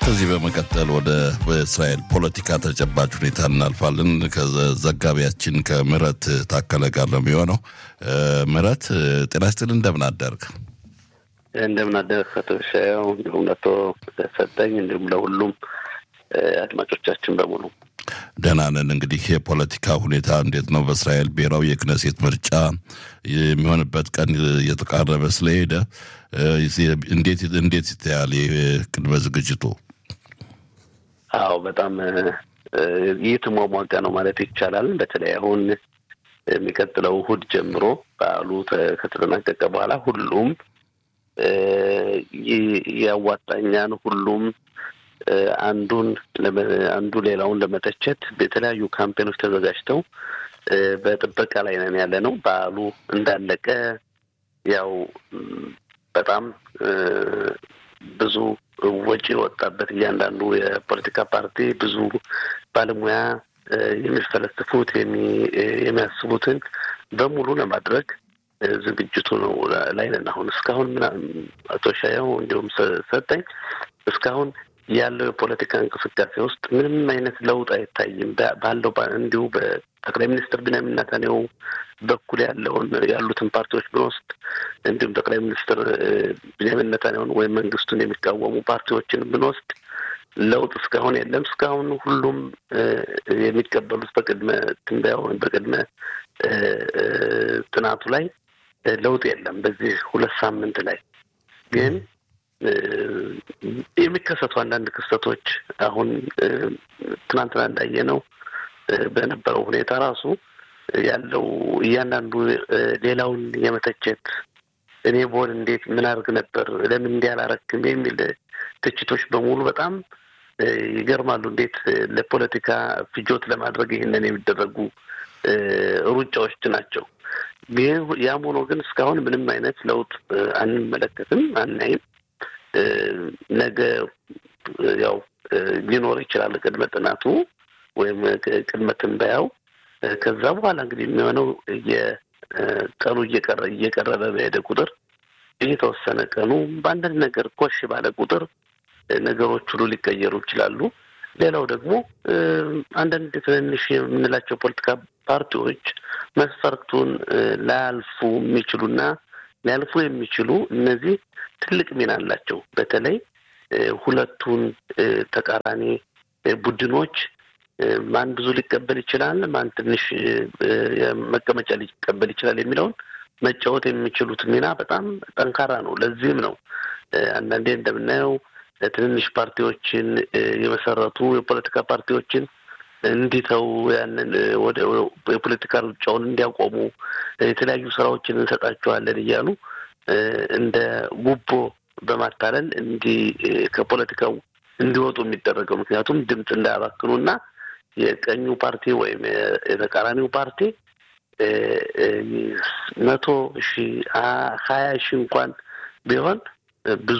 ከዚህ በመቀጠል ወደ እስራኤል ፖለቲካ ተጨባጭ ሁኔታ እናልፋለን። ከዘጋቢያችን ከምረት ታከለ ጋር ነው የሚሆነው። ምረት ጤና ይስጥልኝ፣ እንደምን አደርግ? እንደምን አደርግ አቶ ሻያው፣ እንዲሁም ለቶ ሰጠኝ፣ እንዲሁም ለሁሉም አድማጮቻችን በሙሉ ደህና ነን። እንግዲህ የፖለቲካ ሁኔታ እንዴት ነው? በእስራኤል ብሔራዊ የክነሴት ምርጫ የሚሆንበት ቀን እየተቃረበ ስለሄደ እንዴት እንዴት ይታያል ቅድመ ዝግጅቱ? አዎ በጣም እየተሟሟቀ ነው ማለት ይቻላል። በተለይ አሁን የሚቀጥለው እሑድ ጀምሮ በዓሉ ከተጠናቀቀ በኋላ ሁሉም ያዋጣኛን ሁሉም አንዱን አንዱ ሌላውን ለመተቸት የተለያዩ ካምፔኖች ተዘጋጅተው በጥበቃ ላይ ነን ያለ ነው። በዓሉ እንዳለቀ ያው በጣም ብዙ ወጪ የወጣበት እያንዳንዱ የፖለቲካ ፓርቲ ብዙ ባለሙያ የሚፈለስፉት የሚያስቡትን በሙሉ ለማድረግ ዝግጅቱ ነው ላይ ነን። አሁን እስካሁን አቶ ሻያው እንዲሁም ሰጠኝ እስካሁን ያለው የፖለቲካ እንቅስቃሴ ውስጥ ምንም አይነት ለውጥ አይታይም። ባለው እንዲሁ በጠቅላይ ሚኒስትር ቢንያሚን ኔታንያሁ በኩል ያለውን ያሉትን ፓርቲዎች ብንወስድ እንዲሁም ጠቅላይ ሚኒስትር ቢንያሚን ኔታንያሁን ወይም መንግስቱን የሚቃወሙ ፓርቲዎችን ብንወስድ ለውጥ እስካሁን የለም። እስካሁን ሁሉም የሚቀበሉት በቅድመ ትንበያ ወይም በቅድመ ጥናቱ ላይ ለውጥ የለም። በዚህ ሁለት ሳምንት ላይ ግን የሚከሰቱ አንዳንድ ክስተቶች አሁን ትናንትና እንዳየነው በነበረው ሁኔታ ራሱ ያለው እያንዳንዱ ሌላውን የመተቸት እኔ ቦን እንዴት ምን አድርግ ነበር ለምን እንዲህ አላረክም የሚል ትችቶች በሙሉ በጣም ይገርማሉ። እንዴት ለፖለቲካ ፍጆት ለማድረግ ይህንን የሚደረጉ ሩጫዎች ናቸው። ግን ያም ሆኖ ግን እስካሁን ምንም አይነት ለውጥ አንመለከትም፣ አናይም። ነገ ያው ሊኖር ይችላል ቅድመ ጥናቱ ወይም ቅድመ ትንበያው። ከዛ በኋላ እንግዲህ የሚሆነው የቀኑ እየቀረ እየቀረበ በሄደ ቁጥር እየተወሰነ ቀኑ በአንዳንድ ነገር ኮሽ ባለ ቁጥር ነገሮች ሁሉ ሊቀየሩ ይችላሉ። ሌላው ደግሞ አንዳንድ ትንንሽ የምንላቸው ፖለቲካ ፓርቲዎች መስፈርቱን ላያልፉ የሚችሉና ሊያልፉ የሚችሉ እነዚህ ትልቅ ሚና አላቸው። በተለይ ሁለቱን ተቃራኒ ቡድኖች ማን ብዙ ሊቀበል ይችላል፣ ማን ትንሽ መቀመጫ ሊቀበል ይችላል የሚለውን መጫወት የሚችሉት ሚና በጣም ጠንካራ ነው። ለዚህም ነው አንዳንዴ እንደምናየው ትንንሽ ፓርቲዎችን የመሰረቱ የፖለቲካ ፓርቲዎችን እንዲተው ያንን ወደ የፖለቲካ ሩጫውን እንዲያቆሙ የተለያዩ ስራዎችን እንሰጣቸዋለን እያሉ እንደ ጉቦ በማታለል እንዲህ ከፖለቲካው እንዲወጡ የሚደረገው ምክንያቱም ድምፅ እንዳያባክኑና የቀኙ ፓርቲ ወይም የተቃራኒው ፓርቲ መቶ ሺ ሀያ ሺ እንኳን ቢሆን ብዙ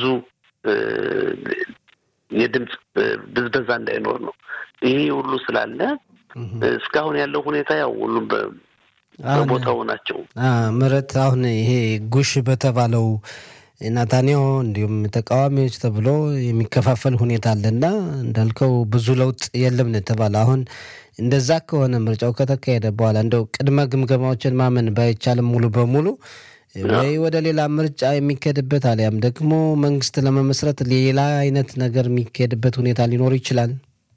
የድምፅ ብዝበዛ እንዳይኖር ነው። ይሄ ሁሉ ስላለ እስካሁን ያለው ሁኔታ ያው ሁሉም በቦታው ናቸው። ምረት አሁን ይሄ ጉሽ በተባለው ናታንያሁ እንዲሁም ተቃዋሚዎች ተብሎ የሚከፋፈል ሁኔታ አለና እንዳልከው ብዙ ለውጥ የለም ነው የተባለ። አሁን እንደዛ ከሆነ ምርጫው ከተካሄደ በኋላ እንደው ቅድመ ግምገማዎችን ማመን ባይቻልም ሙሉ በሙሉ ወይ ወደ ሌላ ምርጫ የሚካሄድበት አሊያም ደግሞ መንግስት ለመመስረት ሌላ አይነት ነገር የሚካሄድበት ሁኔታ ሊኖር ይችላል።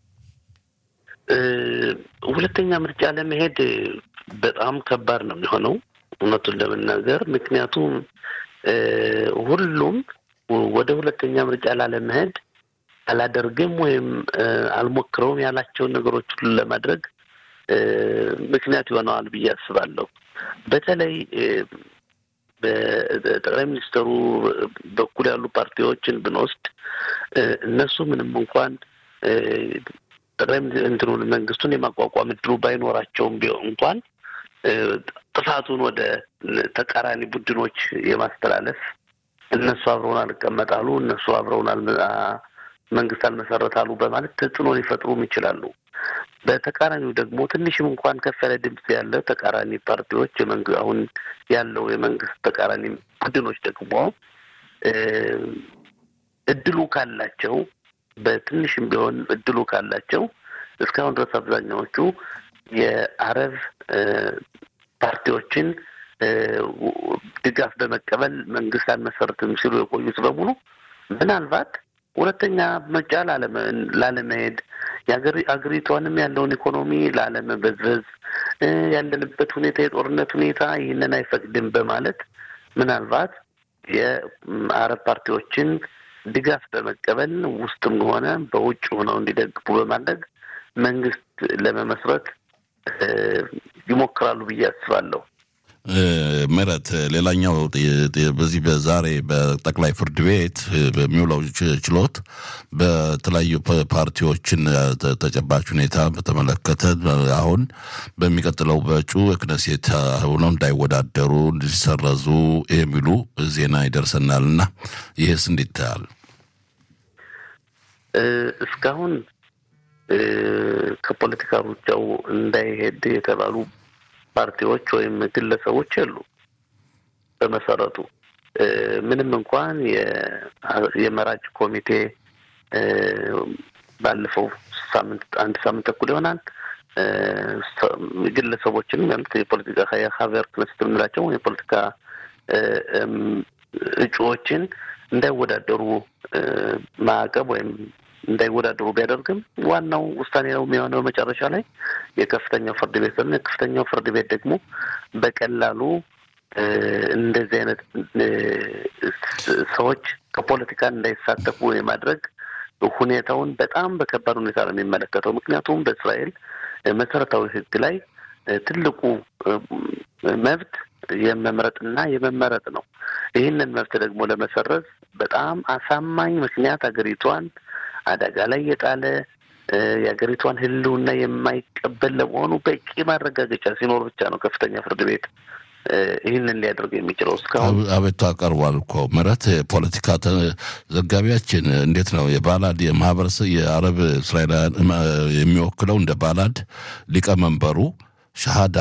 ሁለተኛ ምርጫ ለመሄድ በጣም ከባድ ነው የሚሆነው እውነቱን ለመናገር ምክንያቱም ሁሉም ወደ ሁለተኛ ምርጫ ላለመሄድ አላደርግም ወይም አልሞክረውም ያላቸውን ነገሮች ሁሉ ለማድረግ ምክንያት ይሆነዋል ብዬ አስባለሁ። በተለይ በጠቅላይ ሚኒስትሩ በኩል ያሉ ፓርቲዎችን ብንወስድ እነሱ ምንም እንኳን ጠቅላይ እንትኑን መንግስቱን የማቋቋም እድሉ ባይኖራቸውም ቢሆን እንኳን ጥፋቱን ወደ ተቃራኒ ቡድኖች የማስተላለፍ እነሱ አብረውን አልቀመጣሉ፣ እነሱ አብረውን መንግስት አልመሰረታሉ በማለት ተጽዕኖ ሊፈጥሩም ይችላሉ። በተቃራኒው ደግሞ ትንሽም እንኳን ከፍ ያለ ድምፅ ያለ ተቃራኒ ፓርቲዎች አሁን ያለው የመንግስት ተቃራኒ ቡድኖች ደግሞ እድሉ ካላቸው በትንሽም ቢሆን እድሉ ካላቸው እስካሁን ድረስ አብዛኛዎቹ የአረብ ፓርቲዎችን ድጋፍ በመቀበል መንግስት አንመሰርትም ሲሉ የቆዩት በሙሉ ምናልባት ሁለተኛ ምርጫ ላለመሄድ የአገሪቷንም ያለውን ኢኮኖሚ ላለመበዝበዝ ያለንበት ሁኔታ የጦርነት ሁኔታ ይህንን አይፈቅድም በማለት ምናልባት የአረብ ፓርቲዎችን ድጋፍ በመቀበል ውስጥም ሆነ በውጭ ሆነው እንዲደግፉ በማድረግ መንግስት ለመመስረት ይሞክራሉ ብዬ አስባለሁ። ምረት ሌላኛው በዚህ በዛሬ በጠቅላይ ፍርድ ቤት በሚውለው ችሎት በተለያዩ ፓርቲዎችን ተጨባጭ ሁኔታ በተመለከተ አሁን በሚቀጥለው በእጩ የክነሴት ሆነው እንዳይወዳደሩ እንዲሰረዙ የሚሉ ዜና ይደርሰናል እና ይህስ እንዴት ታያል? እስካሁን ከፖለቲካ ሩጫው እንዳይሄድ የተባሉ ፓርቲዎች ወይም ግለሰቦች የሉ። በመሰረቱ ምንም እንኳን የመራጭ ኮሚቴ ባለፈው ሳምንት አንድ ሳምንት ተኩል ይሆናል ግለሰቦችን የፖለቲካ የሀቨር ክነስት የምንላቸው የፖለቲካ እጩዎችን እንዳይወዳደሩ ማዕቀብ ወይም እንዳይወዳደሩ ቢያደርግም ዋናው ውሳኔ ነው የሚሆነው መጨረሻ ላይ የከፍተኛው ፍርድ ቤት ነው። የከፍተኛው ፍርድ ቤት ደግሞ በቀላሉ እንደዚህ አይነት ሰዎች ከፖለቲካ እንዳይሳተፉ የማድረግ ሁኔታውን በጣም በከባድ ሁኔታ ነው የሚመለከተው። ምክንያቱም በእስራኤል መሰረታዊ ሕግ ላይ ትልቁ መብት የመምረጥና የመመረጥ ነው። ይህንን መብት ደግሞ ለመሰረዝ በጣም አሳማኝ ምክንያት ሀገሪቷን አደጋ ላይ የጣለ የሀገሪቷን ህልውና የማይቀበል ለመሆኑ በቂ ማረጋገጫ ሲኖር ብቻ ነው ከፍተኛ ፍርድ ቤት ይህንን ሊያደርግ የሚችለው። እስካሁን አቤቱ አቀርቧል እኮ ምረት ፖለቲካ ዘጋቢያችን እንዴት ነው የባላድ የማህበረሰብ የአረብ እስራኤላውያን የሚወክለው እንደ ባላድ ሊቀመንበሩ ሻሃዳ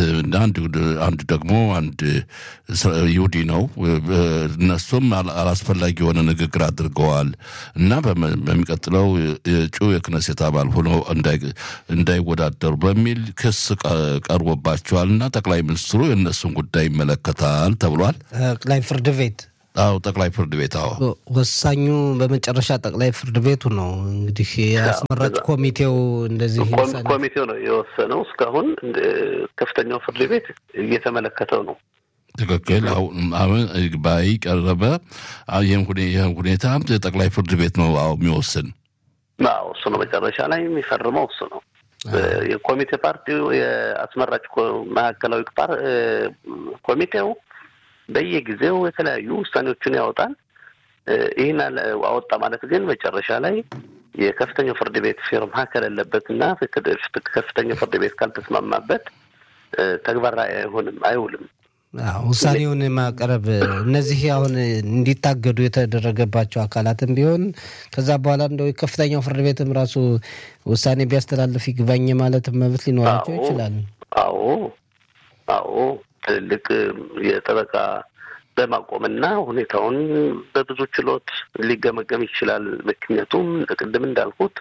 አንድ ደግሞ አንድ ይሁዲ ነው። እነሱም አላስፈላጊ የሆነ ንግግር አድርገዋል እና በሚቀጥለው እጩ የክነሴት አባል ሆኖ እንዳይወዳደሩ በሚል ክስ ቀርቦባቸዋል እና ጠቅላይ ሚኒስትሩ የእነሱን ጉዳይ ይመለከታል ተብሏል። ጠቅላይ ፍርድ ቤት አዎ ጠቅላይ ፍርድ ቤት አዎ ወሳኙ በመጨረሻ ጠቅላይ ፍርድ ቤቱ ነው። እንግዲህ የአስመራጭ ኮሚቴው እንደዚህ ኮሚቴው ነው የወሰነው። እስካሁን ከፍተኛው ፍርድ ቤት እየተመለከተው ነው። ትክክል። አሁን ባይ ቀረበ። ይህም ሁኔታ ጠቅላይ ፍርድ ቤት ነው አዎ የሚወስን። አዎ እሱ ነው መጨረሻ ላይ የሚፈርመው እሱ ነው። የኮሚቴ ፓርቲው የአስመራጭ ማዕከላዊ ኮሚቴው በየጊዜው የተለያዩ ውሳኔዎችን ያወጣል። ይህን አወጣ ማለት ግን መጨረሻ ላይ የከፍተኛው ፍርድ ቤት ፊርማ ከሌለበት እና ከፍተኛው ፍርድ ቤት ካልተስማማበት ተግባራዊ አይሆንም፣ አይውልም። ውሳኔውን ማቅረብ እነዚህ አሁን እንዲታገዱ የተደረገባቸው አካላትም ቢሆን ከዛ በኋላ እንደው የከፍተኛው ፍርድ ቤትም ራሱ ውሳኔ ቢያስተላልፍ ይግባኝ ማለት መብት ሊኖራቸው ይችላል። አዎ አዎ ትልልቅ የጠበቃ በማቆምና ሁኔታውን በብዙ ችሎት ሊገመገም ይችላል። ምክንያቱም ቅድም እንዳልኩት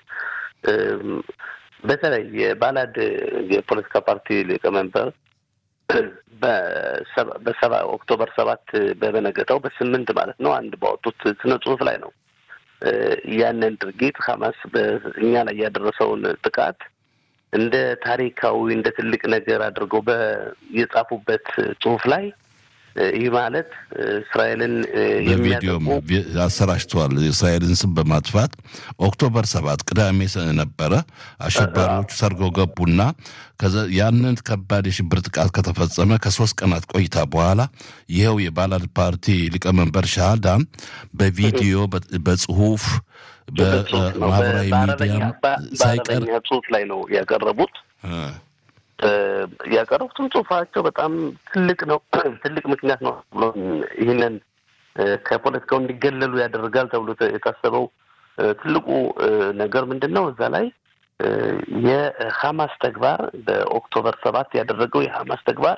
በተለይ የባላድ የፖለቲካ ፓርቲ ሊቀመንበር በሰባ ኦክቶበር ሰባት በበነገታው በስምንት ማለት ነው አንድ ባወጡት ስነ ጽሁፍ ላይ ነው ያንን ድርጊት ሀማስ በእኛ ላይ ያደረሰውን ጥቃት እንደ ታሪካዊ እንደ ትልቅ ነገር አድርገው የጻፉበት ጽሁፍ ላይ ይህ ማለት እስራኤልን በቪዲዮም አሰራጭተዋል። የእስራኤልን ስም በማጥፋት ኦክቶበር ሰባት ቅዳሜ ነበረ አሸባሪዎቹ ሰርገው ገቡና ያንን ከባድ የሽብር ጥቃት ከተፈጸመ ከሶስት ቀናት ቆይታ በኋላ ይኸው የባላድ ፓርቲ ሊቀመንበር ሻሃዳ በቪዲዮ በጽሁፍ በማህበራዊ ሚዲያ ሳይቀር ጽሁፍ ላይ ነው ያቀረቡት። ያቀረቡትን ጽሁፋቸው በጣም ትልቅ ነው፣ ትልቅ ምክንያት ነው ብሎ ይህንን ከፖለቲካው እንዲገለሉ ያደርጋል ተብሎ የታሰበው ትልቁ ነገር ምንድን ነው? እዛ ላይ የሀማስ ተግባር በኦክቶበር ሰባት ያደረገው የሀማስ ተግባር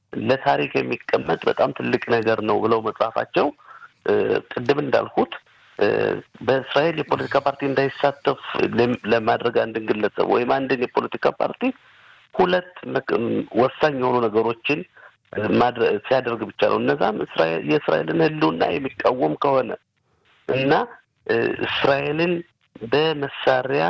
ለታሪክ የሚቀመጥ በጣም ትልቅ ነገር ነው ብለው መጽሐፋቸው ቅድም እንዳልኩት በእስራኤል የፖለቲካ ፓርቲ እንዳይሳተፍ ለማድረግ አንድን ግለሰብ ወይም አንድን የፖለቲካ ፓርቲ ሁለት ወሳኝ የሆኑ ነገሮችን ሲያደርግ ብቻ ነው። እነዛም የእስራኤልን ሕልውና የሚቃወም ከሆነ እና እስራኤልን በመሳሪያ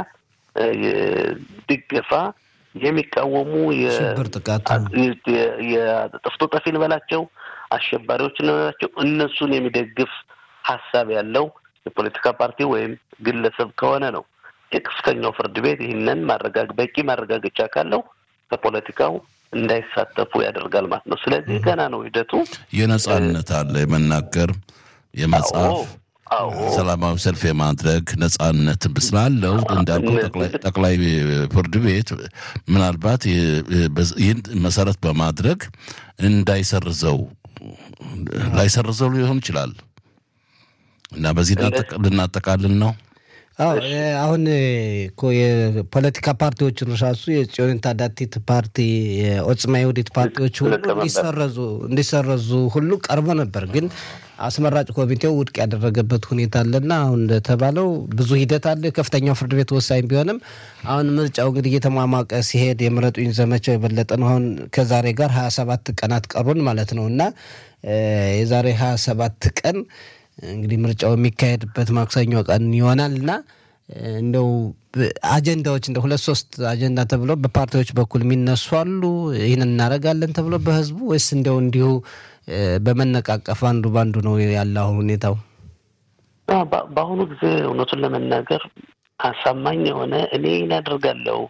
ድገፋ የሚቃወሙ ሽብር ጥቃት የጥፍቶ ጠፊ እንበላቸው አሸባሪዎች እንበላቸው እነሱን የሚደግፍ ሀሳብ ያለው የፖለቲካ ፓርቲ ወይም ግለሰብ ከሆነ ነው የከፍተኛው ፍርድ ቤት ይህንን ማረጋግ በቂ ማረጋገጫ ካለው ከፖለቲካው እንዳይሳተፉ ያደርጋል ማለት ነው። ስለዚህ ገና ነው ሂደቱ። የነጻነት አለ የመናገር የመጻፍ ሰላማዊ ሰልፍ የማድረግ ነጻነት ስላለው እንዳልከው ጠቅላይ ፍርድ ቤት ምናልባት ይህን መሰረት በማድረግ እንዳይሰርዘው ላይሰርዘው ሊሆን ይችላል እና በዚህ ልናጠቃልን ነው። አሁን እኮ የፖለቲካ ፓርቲዎችን ራሱ የጽዮን ታዳቲት ፓርቲ የኦጽማ የውዲት ፓርቲዎች ሁሉ እንዲሰረዙ እንዲሰረዙ ሁሉ ቀርቦ ነበር ግን አስመራጭ ኮሚቴው ውድቅ ያደረገበት ሁኔታ አለና አሁን እንደተባለው ብዙ ሂደት አለ። ከፍተኛው ፍርድ ቤት ወሳኝ ቢሆንም አሁን ምርጫው እንግዲህ እየተሟሟቀ ሲሄድ የምረጡኝ ዘመቻው የበለጠ ነው። አሁን ከዛሬ ጋር ሀያ ሰባት ቀናት ቀሩን ማለት ነው እና የዛሬ ሀያ ሰባት ቀን እንግዲህ ምርጫው የሚካሄድበት ማክሰኞ ቀን ይሆናል እና እንደው አጀንዳዎች እንደ ሁለት ሶስት አጀንዳ ተብሎ በፓርቲዎች በኩል የሚነሱ አሉ። ይህን እናደርጋለን ተብሎ በህዝቡ ወይስ እንደው እንዲሁ በመነቃቀፍ አንዱ በአንዱ ነው ያለ አሁን ሁኔታው? በአሁኑ ጊዜ እውነቱን ለመናገር አሳማኝ የሆነ እኔ እናደርጋለሁ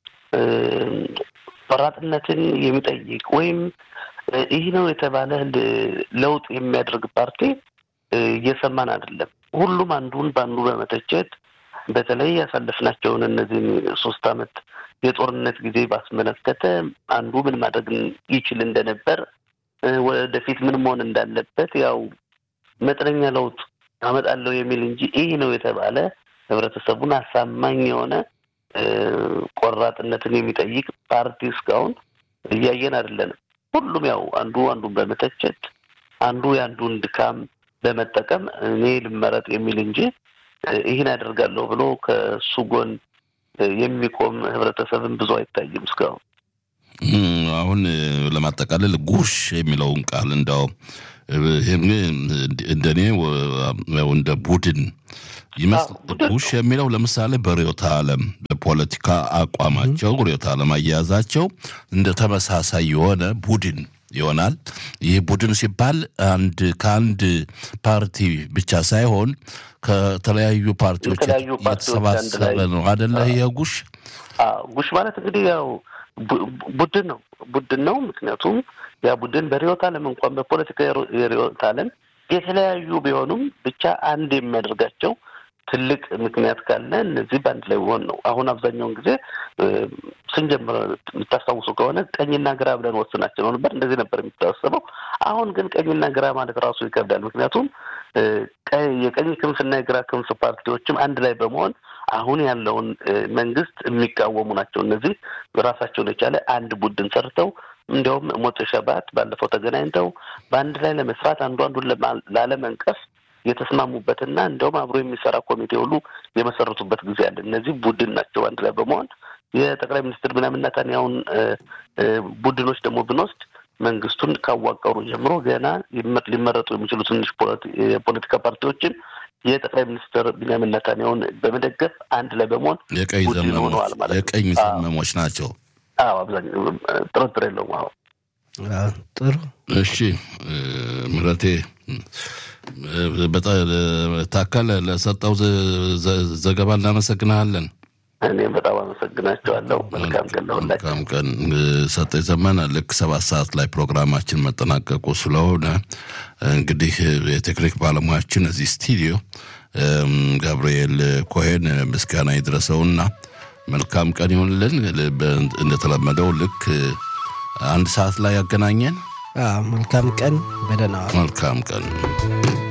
ቆራጥነትን የሚጠይቅ ወይም ይህ ነው የተባለ ለውጥ የሚያደርግ ፓርቲ እየሰማን አይደለም። ሁሉም አንዱን በአንዱ በመተቸት በተለይ ያሳለፍናቸውን እነዚህን ሶስት ዓመት የጦርነት ጊዜ ባስመለከተ አንዱ ምን ማድረግ ይችል እንደነበር ወደፊት ምን መሆን እንዳለበት ያው መጠነኛ ለውጥ አመጣለሁ የሚል እንጂ ይህ ነው የተባለ ህብረተሰቡን አሳማኝ የሆነ ቆራጥነትን የሚጠይቅ ፓርቲ እስካሁን እያየን አይደለንም። ሁሉም ያው አንዱ አንዱን በመተቸት አንዱ የአንዱን ድካም በመጠቀም እኔ ልመረጥ የሚል እንጂ ይህን አደርጋለሁ ብሎ ከሱ ጎን የሚቆም ህብረተሰብን ብዙ አይታይም እስካሁን። አሁን ለማጠቃለል ጉሽ የሚለውን ቃል እንዳው እንደኔ እንደ ቡድን ይመስል ጉሽ የሚለው ለምሳሌ በርዕዮተ ዓለም በፖለቲካ አቋማቸው ርዕዮተ ዓለም አያያዛቸው እንደ ተመሳሳይ የሆነ ቡድን ይሆናል። ይህ ቡድን ሲባል አንድ ከአንድ ፓርቲ ብቻ ሳይሆን ከተለያዩ ፓርቲዎች የተሰባሰበ ነው አደለ? ይህ ጉሽ ጉሽ ማለት እንግዲህ ያው ቡድን ነው ቡድን ነው። ምክንያቱም ያ ቡድን በርዕዮተ ዓለም እንኳን በፖለቲካ የርዕዮተ ዓለም የተለያዩ ቢሆኑም ብቻ አንድ የሚያደርጋቸው ትልቅ ምክንያት ካለ እነዚህ በአንድ ላይ ሆን ነው። አሁን አብዛኛውን ጊዜ ስንጀምር የምታስታውሱ ከሆነ ቀኝና ግራ ብለን ወስናቸው ነው ነበር። እንደዚህ ነበር የሚታሰበው። አሁን ግን ቀኝና ግራ ማለት ራሱ ይከብዳል። ምክንያቱም የቀኝ ክንፍና የግራ ክንፍ ፓርቲዎችም አንድ ላይ በመሆን አሁን ያለውን መንግስት የሚቃወሙ ናቸው። እነዚህ ራሳቸውን የቻለ አንድ ቡድን ሰርተው እንዲያውም ሞት ሸባት ባለፈው ተገናኝተው በአንድ ላይ ለመስራት አንዱ አንዱን ላለመንቀፍ የተስማሙበትና እንዲያውም አብሮ የሚሰራ ኮሚቴ ሁሉ የመሰረቱበት ጊዜ አለ። እነዚህ ቡድን ናቸው አንድ ላይ በመሆን የጠቅላይ ሚኒስትር ብንያሚን ኔታንያሁን ቡድኖች ደግሞ ብንወስድ መንግስቱን ካዋቀሩ ጀምሮ ገና ሊመረጡ የሚችሉ ትንሽ የፖለቲካ ፓርቲዎችን የጠቅላይ ሚኒስትር ቢንያሚን ኔታንያሁን በመደገፍ አንድ ላይ በመሆን የቀኝ ሆነዋል ማለት የቀኝ ዘመሞች ናቸው። አዎ አብዛኛው ጥርጥር የለውም። አዎ ጥሩ እሺ፣ ምህረቴ ታከለ ለሰጠው ዘገባ እናመሰግናለን። እኔም በጣም አመሰግናቸዋለሁ። መልካም ቀን ለሁላችሁ። መልካም ቀን ሰጠ ዘመነ። ልክ ሰባት ሰዓት ላይ ፕሮግራማችን መጠናቀቁ ስለሆነ እንግዲህ የቴክኒክ ባለሙያችን እዚህ ስቱዲዮ ገብርኤል ኮሄን ምስጋና ይድረሰውና መልካም ቀን ይሁንልን። እንደተለመደው ልክ አንድ ሰዓት ላይ ያገናኘን። መልካም ቀን በደህና መልካም ቀን